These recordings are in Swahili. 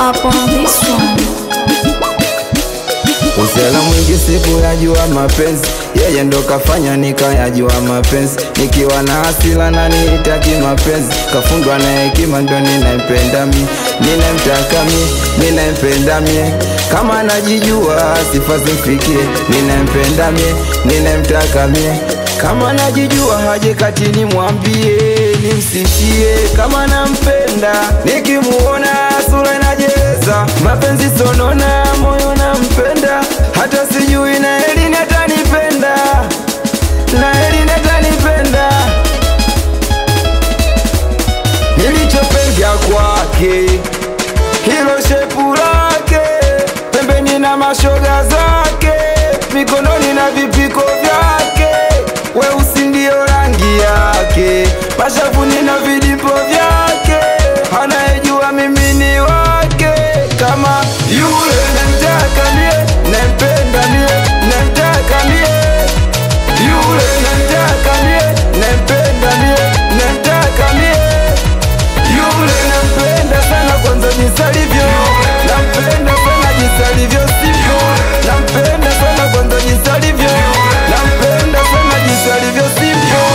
up on this one. Usela mwingi siku yajua mapenzi, yeye ndo kafanya nikayajua mapenzi. Nikiwa na hasila na nitaki mapenzi, kafundwa na hekima ndo ninampenda mi, ninamtaka mi, ninampenda mie. Kama najijua sifa zimfikie, ninampenda mie, ninamtaka mie. Kama najijua haje kati nimwambie, nimsifie kama nampenda, nikimuona sura inajeleza, mapenzi sonona, moyo nampenda, hata sijui na Elini atanipenda, na Elini atanipenda. Nilichopenda kwake hilo shepu lake, pembeni na mashoga zake, mikononi na vipiko vyake, weusi ndio rangi yake, mashavuni na vidipo vyake, anayejua mimi ni wake, kama yule namtaka mie, nampenda mie, namtaka mie, yule namtaka mie, nampenda mie, namtaka mie yule nampenda sana kwanza jinsi alivyo, nampenda sana jinsi alivyo sivyo, nampenda sana kwanza jinsi alivyo, nampenda sana jinsi alivyo sivyo.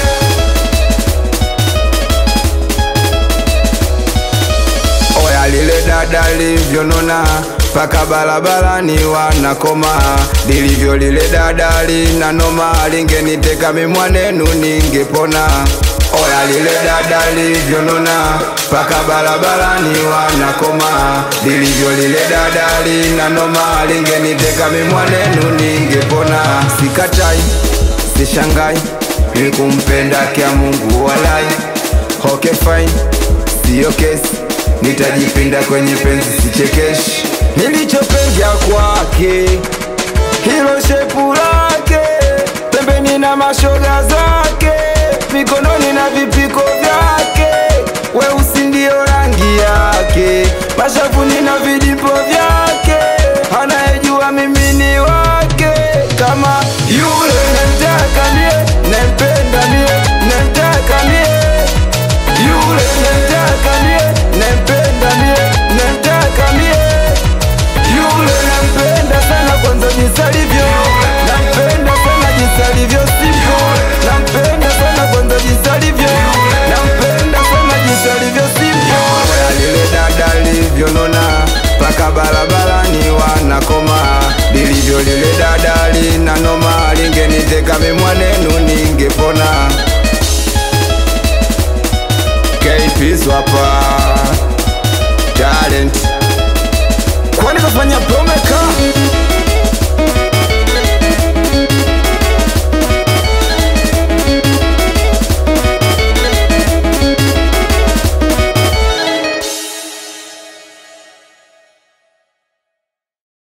Oya lile dada livyonona paka barabarani wanakoma, lilivyo lile dada lina noma, lingeniteka mimwanenu ningepona. Oya lile dada livyonona paka barabarani wanakoma, lilivyo lile dada lina noma, lingeniteka mimwanenu ningepona. Sikatai, sishangai, ni kumpenda kia Mungu walai. Okay fine, siyo kesi nitajipinda kwenye penzi sichekeshi. Nilichopenda kwake hilo shepu lake, pembeni na mashoga zake, mikononi na vipiko vyake, weusi ndio rangi yake, mashavuni na vidipo vyake, anayejua mimi ni wake, kama yule namtaka